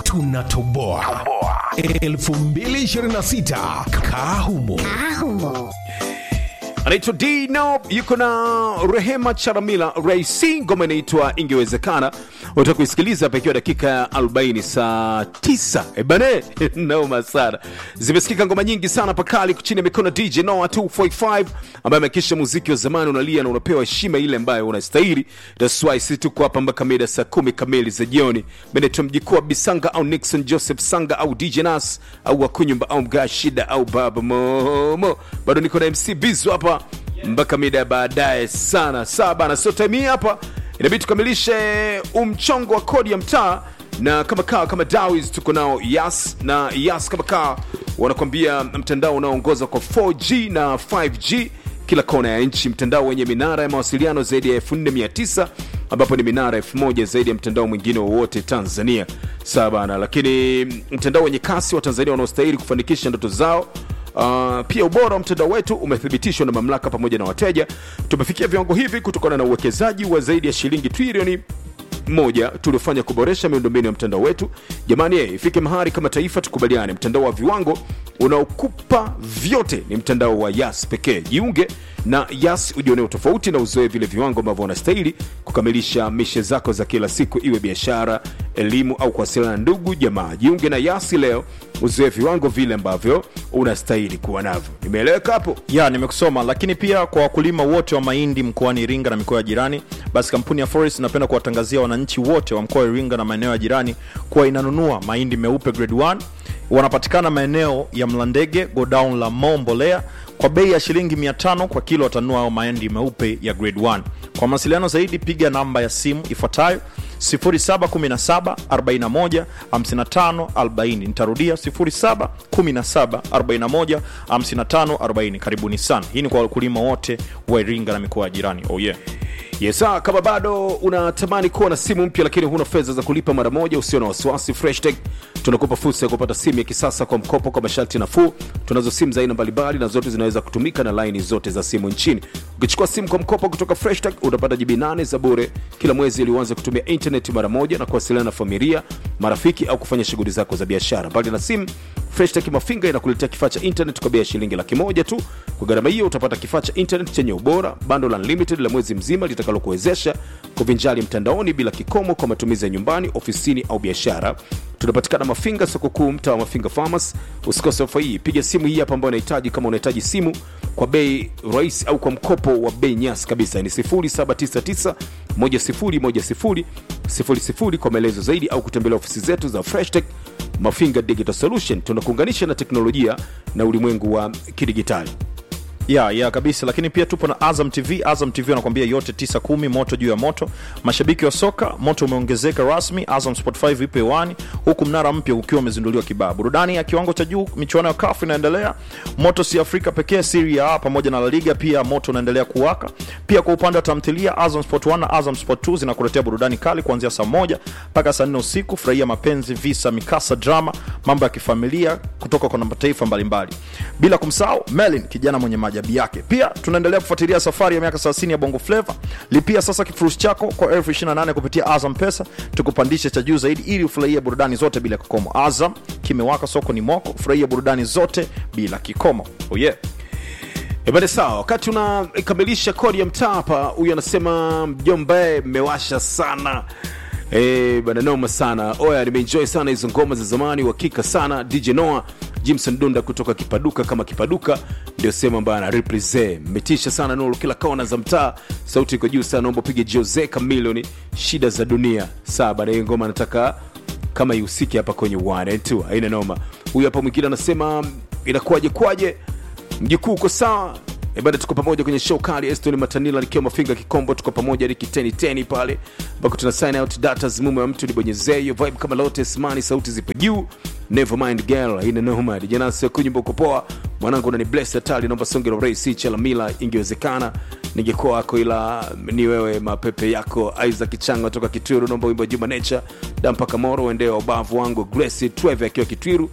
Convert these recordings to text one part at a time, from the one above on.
tunatoboa 2026 kahumo anaitwa dino yuko na rehema charamila raisi ngoma inaitwa ingewezekana utaka kuisikiliza hapa ikiwa dakika ya 40 saa 9 ebane noma sana zimesikika ngoma nyingi sana pakali chini ya mikono dj noa 245 ambaye amekisha muziki wa zamani unalia na unapewa heshima ile ambayo unastahili that's why sisi tuko hapa mpaka mida saa kumi kamili za jioni menaitwa mjikuu wa bisanga au nixon joseph sanga au dj nas au wakunyumba au mgaa shida au baba momo bado niko na mc bizu hapa mpaka mida ya baadaye sana saa bana sio time hii hapa inabidi tukamilishe umchongo wa kodi ya mtaa na kama kaa kama dawis tuko nao yas na yas kama kaa wanakwambia mtandao unaoongoza kwa 4g na 5g kila kona ya nchi mtandao wenye minara ya mawasiliano zaidi ya 4900 ambapo ni minara 1000 zaidi ya mtandao mwingine wowote tanzania sawa bana lakini mtandao wenye kasi wa tanzania wanaostahili kufanikisha ndoto zao Uh, pia ubora wa mtandao wetu umethibitishwa na mamlaka pamoja na wateja tumefikia viwango hivi kutokana na uwekezaji wa zaidi ya shilingi trilioni moja tuliofanya kuboresha miundombinu ya mtandao wetu jamani eh, ifike mahali kama taifa tukubaliane mtandao wa viwango unaokupa vyote ni mtandao wa yas pekee jiunge na yas ujionee tofauti na uzoe vile viwango ambavyo unastahili kukamilisha mishe zako za kila siku iwe biashara elimu au kuwasiliana na ndugu jamaa jiunge na yasi leo uzoe viwango vile ambavyo unastahili kuwa navyo nimeeleweka hapo ya nimekusoma lakini pia kwa wakulima wote wa mahindi mkoani iringa na mikoa ya jirani basi kampuni ya forest inapenda kuwatangazia wananchi wote wa mkoa wa iringa na maeneo ya jirani kuwa inanunua mahindi meupe grade 1 wanapatikana maeneo ya mlandege godown la mo mbolea kwa bei ya shilingi 500 kwa kilo watanunua ao mahindi meupe ya grade 1 kwa mawasiliano zaidi piga namba ya simu ifuatayo 0717 41 55 40 nitarudia 0717 41 55 40 karibuni sana hii ni kwa wakulima wote wa iringa na mikoa ya jirani oh yeah yesa kama bado unatamani kuwa na simu mpya lakini huna fedha za kulipa mara moja usio na wasiwasi freshtech tunakupa fursa ya kupata simu ya kisasa kwa mkopo kwa masharti nafuu tunazo simu za aina mbalimbali na zote zinaweza kutumika na laini zote za simu nchini ukichukua simu kwa mkopo kutoka freshtech utapata jibi 8 za bure kila mwezi ili uanze kutumia intaneti mara moja na kuwasiliana na familia marafiki au kufanya shughuli zako za biashara mbali na simu freshtech mafinga inakuletea kifaa cha internet kwa bei ya shilingi laki moja tu kwa gharama hiyo utapata kifaa cha internet chenye ubora bando la unlimited la mwezi mzima litakalokuwezesha kuvinjali mtandaoni bila kikomo kwa matumizi ya nyumbani ofisini au biashara tunapatikana mafinga soko kuu mtaa wa mafinga farmers usikose ofa hii piga simu hii hapa ambayo unahitaji kama unahitaji simu kwa bei rahisi au kwa mkopo wa bei nyasi kabisa ni 0799 1010000 kwa maelezo zaidi au kutembelea ofisi zetu za freshtech mafinga digital solution tunakuunganisha na teknolojia na ulimwengu wa kidigitali ya ya kabisa lakini pia tupo na azam tv azam tv wanakwambia yote 9 moto juu ya moto mashabiki wa soka moto umeongezeka rasmi azam sport 5 ipo hewani huku mnara mpya ukiwa umezinduliwa kibaa burudani ya kiwango cha juu michuano ya kafu inaendelea moto si afrika pekee siria a pamoja na la liga pia moto unaendelea kuwaka pia kwa upande wa tamthilia azam sport 1 na azam sport 2 zinakuletea burudani kali kuanzia saa moja mpaka saa nne usiku furahia mapenzi visa mikasa drama mambo ya kifamilia kutoka kwa mataifa mbalimbali bila kumsahau melin kijana mwenye maajabu yake pia tunaendelea kufuatilia safari ya miaka 30 ya bongo fleva lipia sasa kifurushi chako kwa elfu 28 kupitia azam pesa tukupandishe cha juu zaidi ili ufurahie burudani zote bila kikomo azam kimewaka soko ni moko furahia burudani zote bila kikomo oh yeah. Ebane sawa, wakati unakamilisha kodi ya mtaa hapa, huyu anasema mjomba, mmewasha sana Eh, bana noma sana oya nimeenjoy sana hizo ngoma za zamani uhakika sana dj noa jimson dunda kutoka kipaduka kama kipaduka ndio sehemu ambayo ana represent mmetisha sana nuru kila kona za mtaa sauti iko juu sana naomba upige jose kamilioni shida za dunia saa baada ya ngoma nataka kama ihusike hapa kwenye one and two haina noma huyu hapa mwingine anasema inakuwaje kwaje mjikuu uko sawa E bana tuko pamoja kwenye show kali Eston Matanila likiwa mafinga kikombo, tuko pamoja hadi kiteni teni pale ambako tuna sign out datas mume wa mtu libonyezee hiyo vibe kama lote smani, sauti zipo juu, never mind girl, ina noma dijanasi kunyumba uko poa mwanangu, unani bless hatari, naomba songe la race cha Lamila, ingewezekana ningekuwa wako, ila ni wewe mapepe yako. Isaac Changa toka Kitwiru, naomba wimbo Juma Nature dampa Kamoro, uendea ubavu wangu Grace Tweve akiwa Kitwiru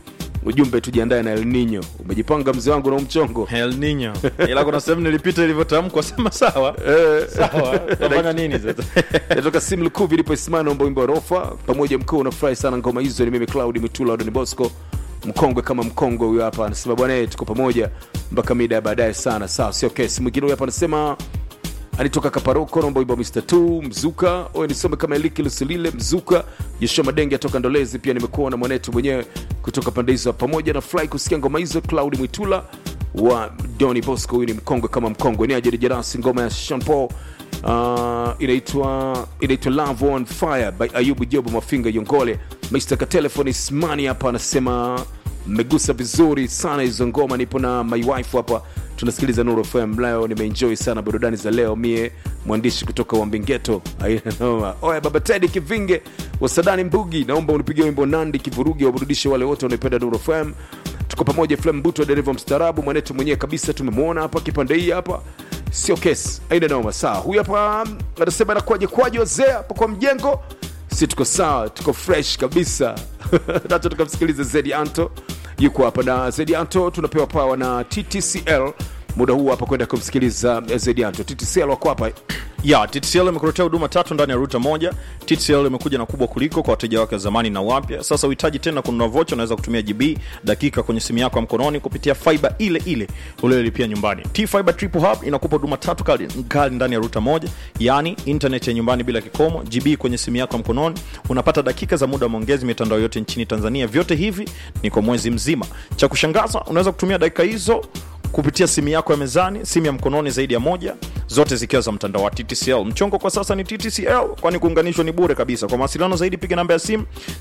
ujumbe tujiandae na El Nino. Umejipanga mzee wangu na umchongo El Nino. Ila kuna sehemu nilipita ilivyotamkwa sema sawa. Sawa. Tutafanya nini sasa? natoka simu lukuvi iliposimama naomba wimbo wa rofa pamoja mkuu unafurahi sana ngoma hizo ni mimi Cloud Mitula Don Bosco mkongwe kama mkongwe huyo hapa anasema bwana eh, tuko pamoja mpaka mida ya baadaye sana sawa sio kesi mwingine huyo hapa anasema alitoka kaparoko naomba wimbo wa Mr. 2 mzuka oye nisome kama eliki lusilile mzuka Joshua madenge atoka ndolezi pia nimekuwa na mwanetu mwenyewe kutoka pande hizo pamoja na fly kusikia ngoma hizo Cloud Mwitula wa Doni Bosco huyu ni mkongwe kama mkongwe ni ajeri jerasi ngoma ya Sean Paul uh, inaitwa inaitwa Love on Fire by Ayubu Jobu Mafinga Yongole Mr. Katelefoni Ismani hapa anasema mmegusa vizuri sana hizo ngoma nipo na my wife hapa tunasikiliza Nuru FM leo nimeenjoy sana burudani za leo mie mwandishi kutoka Wambingeto aina noma oya baba Teddy Kivinge wa Sadani Mbugi naomba unipigie wimbo Nandi Kivurugi waburudishe wale wote wanaopenda Nuru FM tuko pamoja Flem Buto dereva mstaarabu mwanetu mwenyewe kabisa tumemwona hapa kipande hii hapa sio kesi aina noma sawa huyu hapa mm, anasema nakwaje kwaje wazee hapo kwa mjengo si tuko sawa tuko fresh kabisa nacho tukamsikiliza zedi anto yuko hapa na zedi anto tunapewa pawa na ttcl muda huu hapa kwenda kumsikiliza eh, zedi anto ttcl wako hapa ya TTCL imekuletea huduma tatu ndani ya ruta moja. TTCL imekuja na kubwa kuliko kwa wateja wake wa zamani na wapya. Sasa uhitaji tena kununua vocha, unaweza kutumia GB dakika kwenye simu yako ya mkononi kupitia fiber ile ile uliyolipia nyumbani. T Fiber Triple Hub inakupa huduma tatu kali, kali ndani ya ruta moja, yaani internet ya nyumbani bila kikomo, GB kwenye simu yako ya mkononi, unapata dakika za muda wa maongezi mitandao yote nchini Tanzania. Vyote hivi ni kwa mwezi mzima. Cha kushangaza, unaweza kutumia dakika hizo kupitia simu yako ya mezani, simu ya mkononi zaidi ya moja, zote zikiwa za mtandao wa TTCL. Mchongo kwa sasa ni TTCL, kwani kuunganishwa ni bure kabisa. Kwa mawasiliano zaidi, piga namba ya simu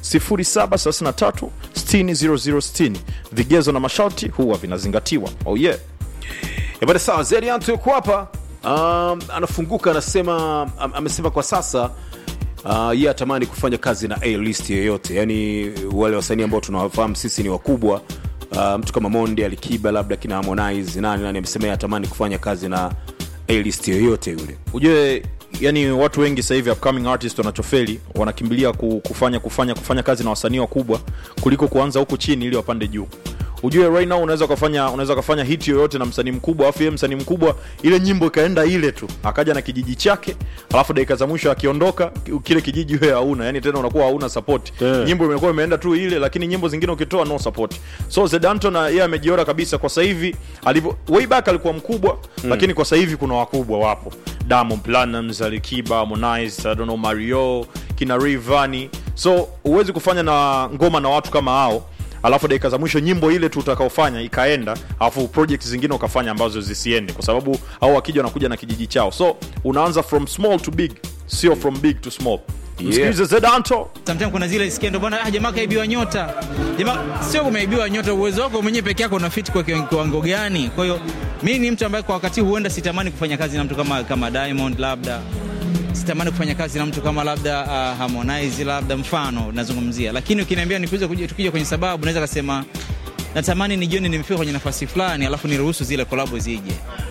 0733 600060. Vigezo na masharti huwa vinazingatiwa. Oh yeah. Eh, bwana sawa zedi anto yuko hapa um, anafunguka anasema am, amesema kwa sasa uh, ye atamani kufanya kazi na a list yoyote yani wale wasanii ambao tunawafahamu sisi ni wakubwa uh, mtu kama mondi alikiba labda kina harmonize nani nani amesema yeye atamani kufanya kazi na a list yoyote yule ujue yani watu wengi sasa hivi upcoming artist wanachofeli wanakimbilia ku- kufanya kufanya kufanya kazi na wasanii wakubwa kuliko kuanza huku chini ili wapande juu ujue right now unaweza ukafanya unaweza ukafanya hit yoyote na msanii mkubwa afu yeye msanii mkubwa ile nyimbo ikaenda ile tu akaja na kijiji chake alafu dakika za mwisho akiondoka ki- kile kijiji wewe hauna yani tena unakuwa hauna support Yeah. nyimbo imekuwa imeenda tu ile lakini nyimbo zingine ukitoa no support so Zedanto na yeye amejiora kabisa kwa sasa hivi alivyo way back alikuwa mkubwa mm. lakini kwa sasa hivi kuna wakubwa wapo Diamond Platnumz, Alikiba, Harmonize, I don't know Mario, kina Rayvanny. So huwezi kufanya na ngoma na watu kama hao alafu dakika za mwisho nyimbo ile tu utakaofanya ikaenda alafu project zingine ukafanya ambazo zisiende kwa sababu au wakija wanakuja na kijiji chao so unaanza from small to big sio from big to small msikilize Zedanto Sometimes kuna zile skendo bwana, ah, jamaa kaibiwa nyota. Jamaa sio umeibiwa nyota, uwezo wako mwenyewe peke yako unafiti kwa kiwango- kiwango gani? Kwa hiyo mimi ni mtu ambaye kwa wakati huu huenda sitamani kufanya kazi na mtu kama kama Diamond labda sitamani kufanya kazi na mtu kama labda uh, Harmonize labda mfano nazungumzia, lakini ukiniambia nikuja kuja tukija kwenye sababu, naweza kasema natamani nijione nimefika kwenye nafasi fulani, alafu niruhusu zile kolabo zije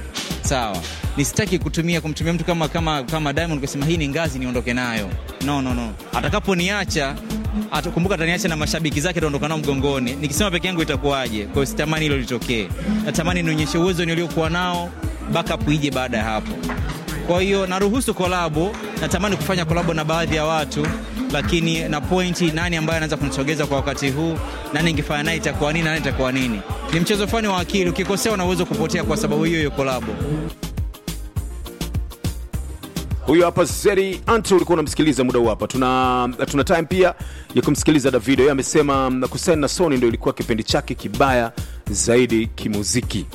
sawa nisitaki kutumia kumtumia mtu kama kama kama Diamond kusema hii ni ngazi niondoke nayo no no no atakaponiacha atakumbuka ataniacha na mashabiki zake ataondoka nao mgongoni nikisema peke yangu itakuwaje kwa hiyo sitamani hilo litokee natamani nionyeshe uwezo niliokuwa nao backup ije baada ya hapo kwa hiyo naruhusu kolabo natamani kufanya kolabo na baadhi ya watu lakini na pointi nani ambaye anaweza kunisogeza kwa wakati huu nani ingefanya naye itakuwa nini nani itakuwa nini ni mchezo fani wa akili ukikosea una uwezo kupotea kwa sababu hiyo hiyo kolabo huyo hapa zeri anto ulikuwa unamsikiliza muda huu hapa tuna, tuna time pia ya kumsikiliza davido yeye amesema mm, kusaini na sony ndo ilikuwa kipindi chake kibaya zaidi kimuziki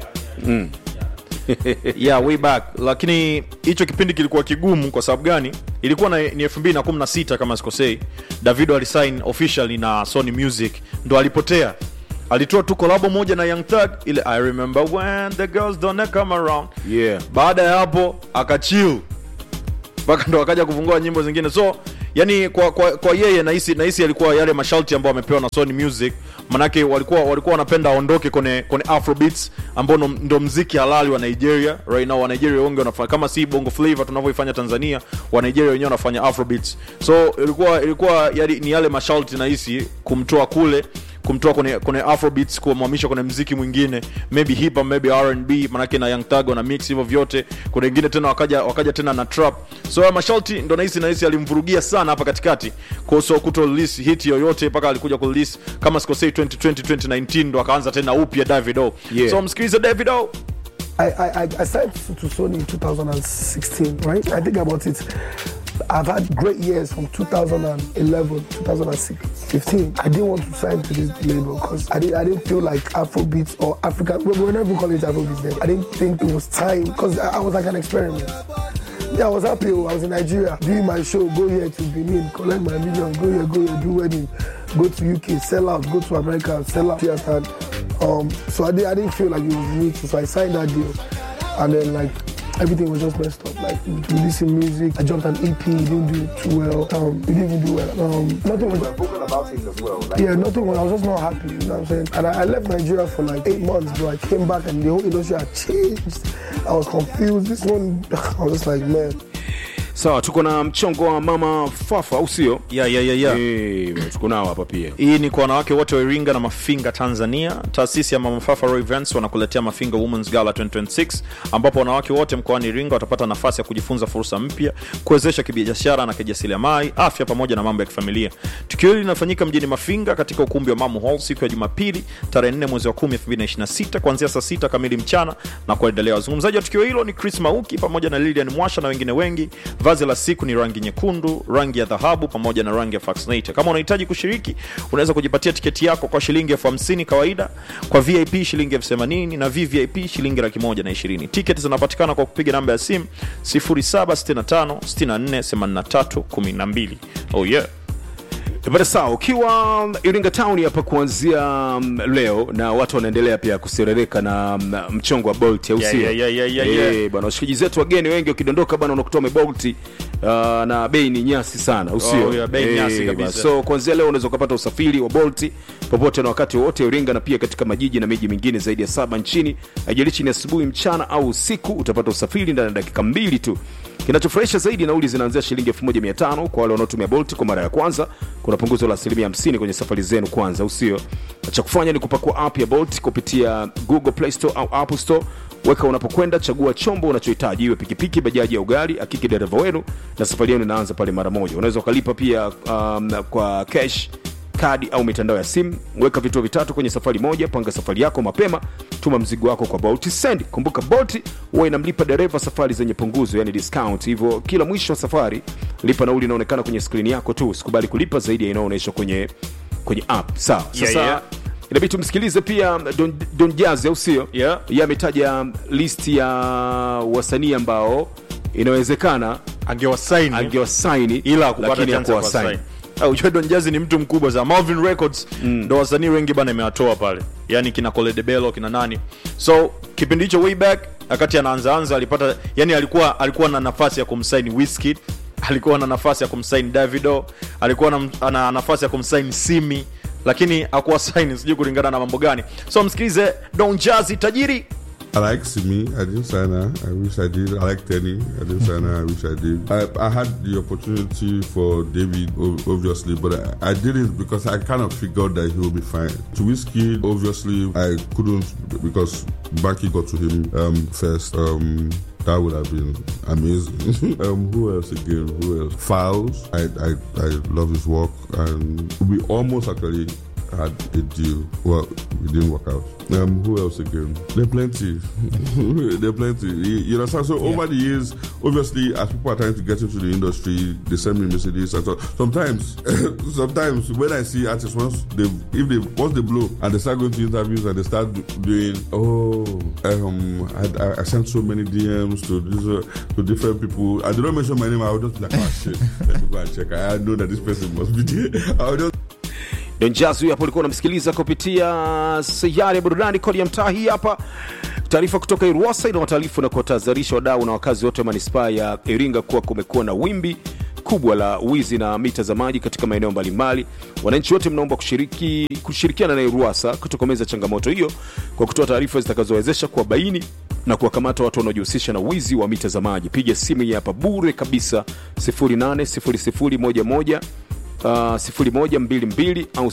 yeah way back lakini hicho kipindi kilikuwa kigumu kwa sababu gani ilikuwa na, ni 2016 kama sikosei davido alisign officially na sony music ndo alipotea alitoa tu kolabo moja na young thug ile i remember when the girls don't come around yeah baada ya hapo akachill mpaka ndo akaja kufungua nyimbo zingine so yani kwa, kwa, kwa yeye nahisi nahisi alikuwa yale masharti ambayo amepewa na sony music manake walikuwa walikuwa wanapenda aondoke kwenye kwenye afrobeats ambao ndo, ndo mziki halali wa nigeria right now wa nigeria wengi wanafanya kama si bongo flavor tunavyoifanya tanzania wa nigeria wenyewe wanafanya afrobeats so ilikuwa ilikuwa yali, ni yale masharti nahisi kumtoa kule kumtoa kwenye kwenye afrobeats kumhamisha kwenye mziki mwingine maybe hip hop maybe R&B manake na Young Thug wana mix hivyo vyote kuna wengine tena wakaja wakaja tena na trap so ya masharti ndo nahisi nahisi alimvurugia sana hapa katikati koso kuto release hit yoyote mpaka alikuja ku release kama sikosei 2020 2019 ndo akaanza tena upya Davido Yeah. so msikilize Davido I, I, I I signed to, to Sony in 2016, right? I think about it. I've had great years from 2011, 2015. I didn't want to sign to this label because I didn't, I didn't feel like Afrobeats or African, we were never calling it Afrobeats then. I didn't think it was time because I, I was like an experiment. Yeah, I was happy. I was in Nigeria doing my show. Go here to Benin, collect my million. Go here, go here, do wedding. Go to UK, sell out. Go to America, sell out. Yes, and um, so I, did, I didn't feel like it was me, so I signed that deal. And then like everything was just messed up. Like releasing music, I jumped an EP, didn't do too well. Um, we didn't even do well. Um, nothing was. Spoken about it as well. Like, Yeah, nothing was. I was just not happy. You know what I'm saying? And I, I left Nigeria for like eight months, bro. I came back and the whole industry had changed. I was confused. This one, I was just like, man. sawa tuko na mchongo wa mama fafa au sio yeah, yeah, yeah, yeah. Eh, tuko nao hapa pia hii ni kwa wanawake wote wa iringa na mafinga tanzania taasisi ya mamafafa Roy events wanakuletea mafinga womens gala 2026 ambapo wanawake wote mkoani iringa watapata nafasi ya kujifunza fursa mpya kuwezesha kibiashara na kijasiriamali afya pamoja na mambo ya kifamilia tukio hili linafanyika mjini mafinga katika ukumbi wa mamu hall siku ya jumapili tarehe 4 mwezi wa 10 2026 kuanzia saa 6 kamili mchana na kuendelea wazungumzaji wa tukio hilo ni chris mauki pamoja na lilian mwasha na wengine wengi vazi la siku ni rangi nyekundu rangi ya dhahabu pamoja na rangi ya Fascinator. kama unahitaji kushiriki unaweza kujipatia tiketi yako kwa shilingi elfu hamsini kawaida kwa vip shilingi elfu themanini na vvip shilingi laki moja na ishirini tiketi zinapatikana kwa kupiga namba ya simu 0765648312 oh yeah bada sawa ukiwa iringa town hapa kuanzia mm, leo na watu wanaendelea pia kuserereka na mm, mchongo wa bolt au Yeah, sio yeah, yeah, yeah, yeah, Eh, yeah. bwana washikaji zetu wageni wengi wakidondoka bana unakutoa mebolti uh, na bei ni nyasi sana au sio Oh, yeah, bei nyasi kabisa. bwana. so kuanzia leo unaweza ukapata usafiri wa bolti popote na wakati wowote iringa na pia katika majiji na miji mingine zaidi ya saba nchini haijalishi ni asubuhi mchana au usiku utapata usafiri ndani ya dakika mbili tu kinachofurahisha zaidi nauli zinaanzia shilingi 1500 kwa wale wanaotumia bolt kwa mara ya kwanza kuna punguzo la asilimia 50 kwenye safari zenu kwanza usio cha kufanya ni kupakua app ya bolt kupitia google play store au apple store weka unapokwenda chagua chombo unachohitaji iwe pikipiki bajaji au gari akiki dereva wenu na safari yenu inaanza pale mara moja unaweza ukalipa pia um, kwa cash kadi au mitandao ya simu weka vituo vitatu kwenye safari moja panga safari yako mapema tuma mzigo wako kwa bolt send kumbuka bolt huwa inamlipa dereva safari zenye punguzo yani discount hivyo kila mwisho wa safari lipa nauli inaonekana kwenye skrini yako tu usikubali kulipa zaidi ya inayoonyeshwa kwenye kwenye app sawa Yeah, sasa yeah. inabidi tumsikilize pia don, don Jazzy, au sio Yeah. Yeye ametaja list ya wasanii ambao inawezekana angewasaini angewasaini ila kupata lakini chance ya hakuwasaini. kuwasaini. Ah, ujue Don Jazzy ni mtu mkubwa sana Marvin Records ndo wasanii wengi bana imewatoa pale yani kina Kole De Bello kina nani so kipindi hicho way back wakati anaanzaanza alipata yani alikuwa alikuwa na nafasi ya kumsaini Wizkid alikuwa na nafasi ya kumsaini Davido alikuwa na, ana nafasi ya kumsaini Simi lakini hakuwa saini sijui kulingana na mambo gani so msikilize Don Jazzy tajiri I like Simi. I didn't sign her. I wish I did. I like Tenny. I didn't sign her. I wish I did. I, I had the opportunity for David, ob- obviously, but I, I did it because I kind of figured that he would be fine. To Whiskey, obviously, I couldn't because Baki got to him um, first. Um, that would have been amazing. um, who else again? Who else? Files. I, I, I love his work, and we almost actually had a deal. Well, it didn't work out. Um, who else again? There are plenty. there are plenty. You, you understand? So over the years, obviously, as people are trying to get into the industry, they send me messages and so. Sometimes, sometimes when I see artists once they if they once they blow and they start going to interviews and they start do- doing oh um I, I, I sent so many DMs to this, uh, to different people. I do not mention my name. I would just be like, oh shit, let me go and check. I know that this person must be there. I would just Don Jazzy huyu hapo ulikuwa unamsikiliza kupitia sayari ya burudani kodi ya mtaa hii hapa taarifa kutoka iruasa inawataarifu na kuwatahadharisha wadau na wakazi wote wa manispaa ya iringa kuwa kumekuwa na wimbi kubwa la wizi na mita za maji katika maeneo mbalimbali wananchi wote mnaomba kushiriki, kushirikiana na iruasa kutokomeza changamoto hiyo kwa kutoa taarifa zitakazowezesha kuwabaini na kuwakamata watu wanaojihusisha na wizi wa mita za maji piga simu hii hapa bure kabisa 080011 uh, 0122 au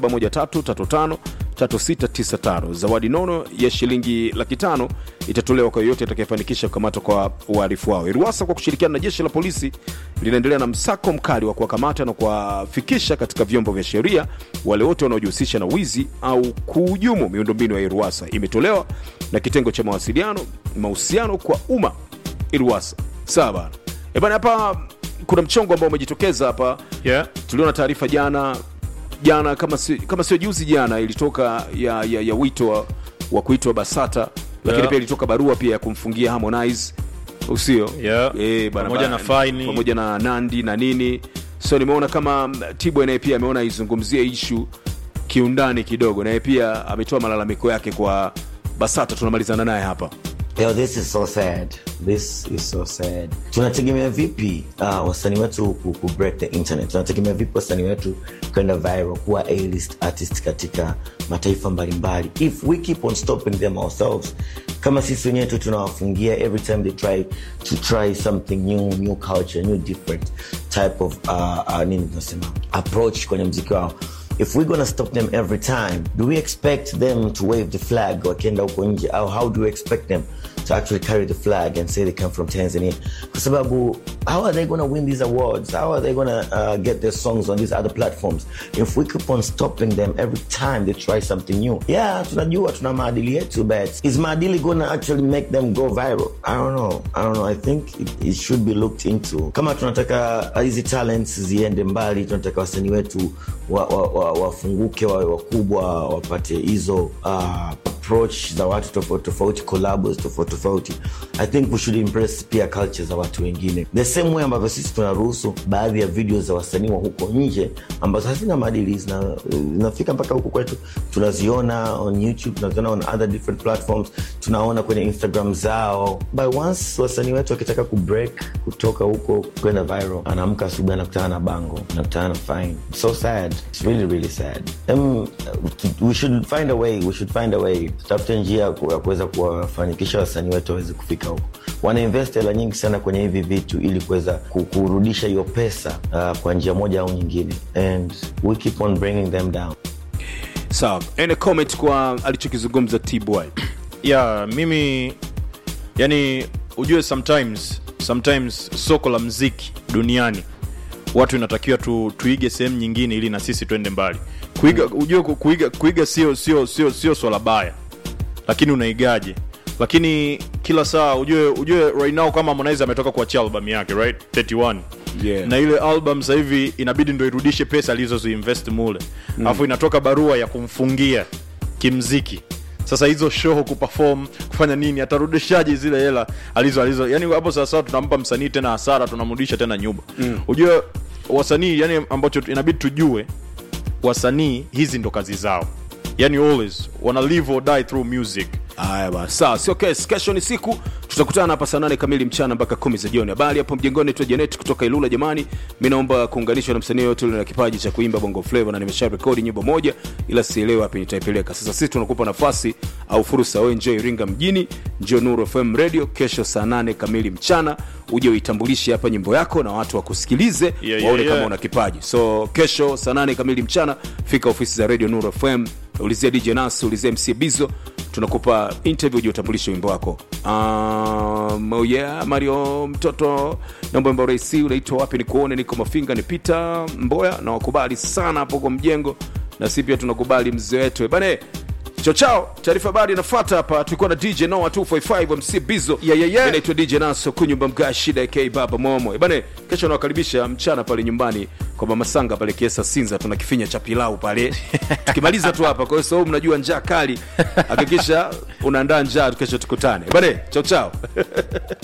0713353695 zawadi nono ya shilingi laki tano itatolewa kwa yoyote atakayefanikisha kukamatwa kwa uhalifu wao iruasa kwa kushirikiana na jeshi la polisi linaendelea na msako mkali wa kuwakamata na kuwafikisha katika vyombo vya sheria wale wote wanaojihusisha na wizi au kuhujumu miundombinu ya iruasa imetolewa na kitengo cha mawasiliano mahusiano kwa umma iruasa sawa bana E bana hapa kuna mchongo ambao umejitokeza hapa yeah. tuliona taarifa jana jana kama si, kama sio juzi jana ilitoka ya, ya, ya wito wa, wa kuitwa basata lakini Yeah. pia ilitoka barua pia ya kumfungia harmonize usio Yeah. Eh, bana- Pamoja na faini. pamoja na nandi na nini so nimeona kama mm, tibwe naye pia ameona aizungumzie ishu kiundani kidogo naye pia ametoa malalamiko yake kwa basata tunamalizana naye hapa Yo, this is so sad. This is so sad. Tunategemea vipi uh, wasanii wetu ku, ku break the internet? Tunategemea vipi wasanii wetu kwenda viral, kuwa A-list artist katika mataifa mbalimbali? If we keep on stopping them ourselves, kama sisi wenyewe tu tunawafungia every time they try to try something new, new culture, new different type of uh, uh, nini tunasema approach kwenye mziki wao if we're gonna stop them every time do we expect them to wave the flag wakienda huko nje au how do we expect them to actually carry the flag and say they come from tanzania kwa sababu how are they gonna win these awards how are they gonna uh, get their songs on these other platforms if we keep on stopping them every time they try something new yeah tunajua tuna maadili yetu but is maadili gonna actually make them go viral i don't know i don't know i think it, it should be looked into kama tunataka uh, hizi talents ziende mbali tunataka wasanii wetu wafunguke wa, wa, wafunguke, wawe wakubwa wapate hizo uh, approach za watu tofauti tofauti collabs tofauti tofauti i think we should impress pia culture za watu wengine the same way ambavyo sisi tunaruhusu baadhi ya video za wasanii wa huko nje ambazo hazina maadili zina- zinafika mpaka huku kwetu tunaziona on youtube tunaziona on other different platforms tunaona kwenye instagram zao but once wasanii wetu wakitaka kubreak kutoka huko kwenda viral anaamka asubuhi anakutana na bango anakutana na fine so sad it's really really sad um, we should find a way we should find a way tutafute njia ya ku- ya kuweza kuwafanikisha wasanii wetu waweze kufika huko wanainvest hela nyingi sana kwenye hivi vitu ili kuweza ku- kurudisha hiyo pesa uh, kwa njia moja au nyingine and we keep on bringing them down sawa any comment kwa alichokizungumza tboy ya mimi yani ujue sometimes sometimes soko la mziki duniani watu inatakiwa tu, tuige sehemu nyingine ili na sisi twende mbali kuiga ujue ku- kuiga, kuiga sio sio sio sio swala baya lakini unaigaje lakini kila saa ujue ujue right now kama Harmonize ametoka kuachia album yake right 31 Yeah. na ile album sasa hivi inabidi ndo irudishe pesa alizoziinvest mule alafu inatoka barua ya kumfungia kimziki sasa hizo show kuperform kufanya nini atarudishaje zile hela alizo alizo yani hapo sasa tunampa msanii tena hasara tunamrudisha tena nyuma mm. ujue wasanii yani ambacho inabidi tujue wasanii hizi ndo kazi zao yani always wana live or die through music haya bana sawa sio kesi kesho ni siku tutakutana hapa saa nane kamili mchana mpaka kumi za jioni habari hapo mjengoni tu janet kutoka ilula jamani mi naomba kuunganishwa na msanii yoyote ule na kipaji cha kuimba bongo flavo na nimesha rekodi nyimbo moja ila sielewi wapi nitaipeleka sasa sisi tunakupa nafasi au fursa we njoo iringa mjini njoo nuru fm radio kesho saa nane kamili mchana uje uitambulishe hapa nyimbo yako na watu wakusikilize Yeah, waone yeah, kama yeah. una kipaji so kesho saa nane kamili mchana fika ofisi za radio nuru fm ulizia dj nas ulizia mc bizo tunakupa interview uje utambulishe wimbo wako um, oh yeah, mario mtoto naomba wimbo raisi unaitwa wapi nikuone niko mafinga ni pita mboya na wakubali sana hapo kwa mjengo na si pia tunakubali mzee wetu bane chao chao taarifa habari inafuata hapa tulikuwa na dj noa 255 mc bizo Yeah, yeah, yeah. Mimi naitwa dj naso kunyumba mga shida k baba momo bane kesho nawakaribisha mchana pale nyumbani kwa mama sanga pale kiesa sinza tuna kifinya cha pilau pale tukimaliza tu hapa kwa hiyo sababu mnajua njaa kali hakikisha unaandaa njaa kesho tukutane bane chao chao